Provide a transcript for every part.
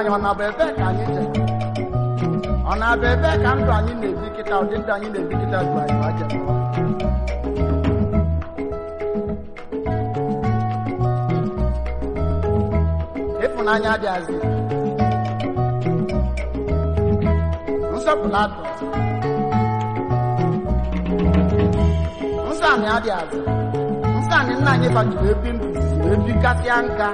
anyị ọ na-abụ ebe ka anyị jere ọ na-abụ ebe ka ndụ anyị na-ebi kịta ụdị ndụ anyị na-ebi kịta bụ anyị ma jere ịfụnanya adịghịzi nsọpụrụ adụ nsọ anyị adịghịzi nsọ anyị nna anyị bajiri ebi ndụ si ebi kasịa nka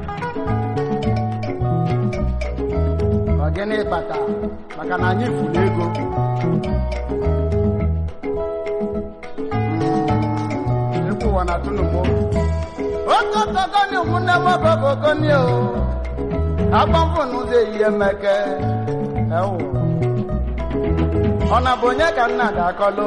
ọ gịnị kpata maka na anyị furu ego Mm, egwu ụwa na tụnụmụ okokogoni ụmụnne m okokogoni o agbamfụ n'ụzọ ehihie mmeke ewu ọ na bụ onye ka nna ga-akọlụ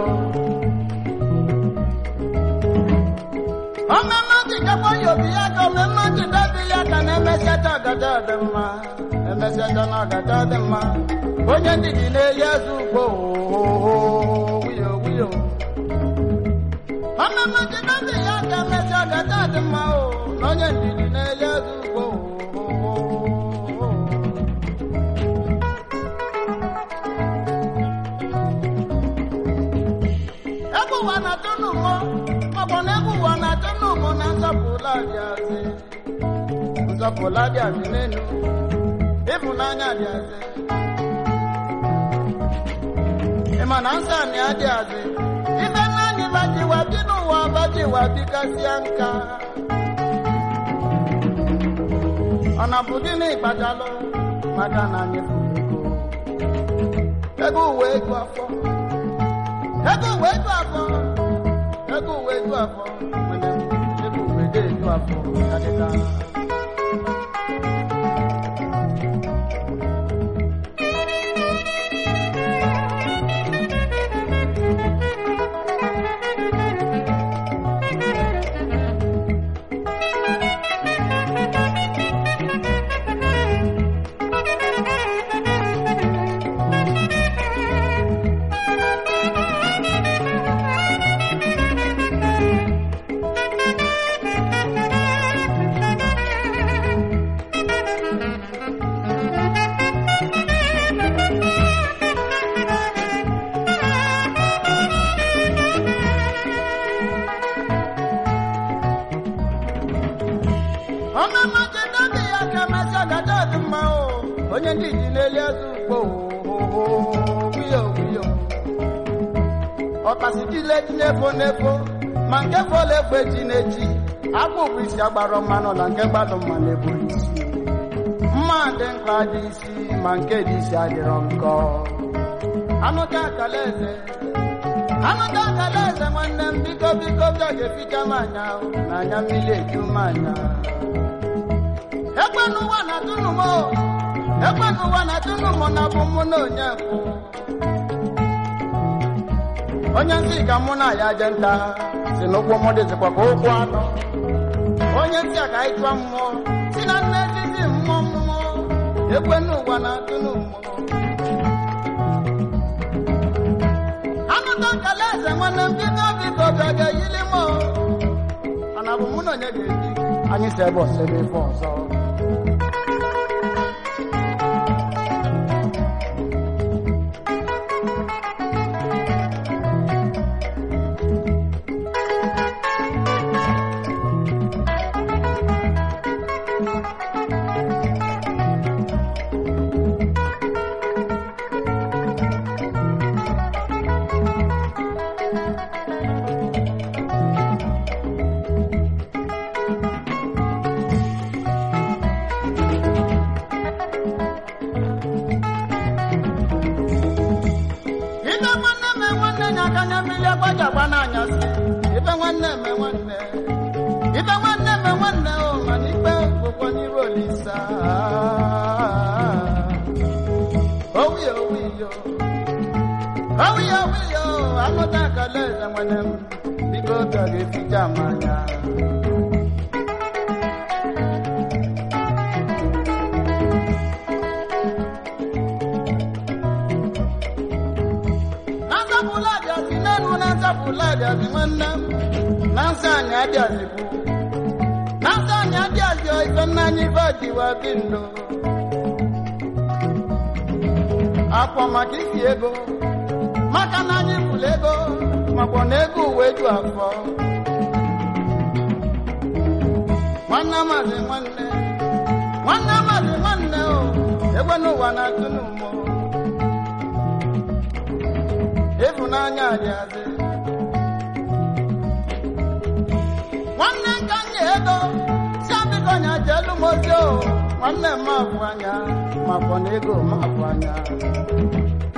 ọmemme jikekwa ya obi ya ka omemme jidebi ya ka na-emesiata ọgada dị mma emesiata na ọgada dị mma onye ndidi na-eyi eze ugbo wiyo wiyo ọmemme jidebi ya ka emesi ọgada dị mma o na onye ndidi na-eyi eze ugbo ebe ụwa na-atụ n'ụmụ maọbụ na ebe ụwa na-atụ n'ụmụ na nzọpụla dịazị nzọpụla dịazị n'elu ịfụnanya dịazị ịma na nsọ anyị adịazị ife nna anyị bajiwa bi n'ụwa bajiwa bikasịa nka ọ na bụ gịnị kpatalụ maka na anyị furu ego ego uwe ego afọ ego uwe eju afọ ego uwe eju afọ mana ego uwe dị eju afọ adịka ọmụma jedobi ya ka masị ọgada dị mma o onye ndị ji n'elu eze ugbo wiyo wiyo ọkpasi dile ji n'efo n'efo ma nke fọla egbe ji n'echi akpụ bụ isi agbara mmanụ na nke gbadụ mma na-ebu isi mma dị mkpa dị isi ma nke dị isi adịrọ nkọ anụta akala eze anụta akala eze nwanne m biko biko bịa ga-eficha m anya o, na anya mmiri eju m anya ekwe n'ụwa na tụnụmụ ekwe n'ụwa na tụnụmụ na bụ mụ na onye bụ onye nsị ka mụ na ya je nta si n'ụkwụ mụ dịzikwa ka ụkwụ anọ onye nsị a ka anyị chụọ mmụọ si na nne ezi mmụọ mmụọ ekwe n'ụwa na tụnụmụ anụta nkala eze nwanne m biko biko bịa ga-eyili m o. mana bụ mụ na onye ga-eji anyị si ebe ọsọ ebe ife ọzọ ibe nwanne me nwanne nya aka nya mmiri agbajagba n'anyasị ibe nwanne me nwanne ibe nwanne me nwanne o mana ikpe bụkwa n'iru olisa owiyo owiyo owiyo owiyo anụta akala eze nwanne m biko oge ọ ga-eficha m anya na nzapụla adịazị n'elu na nzapụla adịazị nwanne m na nsọ anyị adịazị bụ na nsọ anyị adịazị ife nna anyị ife ọjiwa bi ndụ akwọ maka isi ego maka na anyị fụrụ ego makwa na ego uwe ju afọ nwanne amazi nwanne nwanne amazi nwanne o egwe n'ụwa na-atụ n'ụmụ ịfụnanya dị azị nwanne nka nye ego si abịkọ nya jelu m ozi o nwanne m afụ anya makwa na ego m afụ anya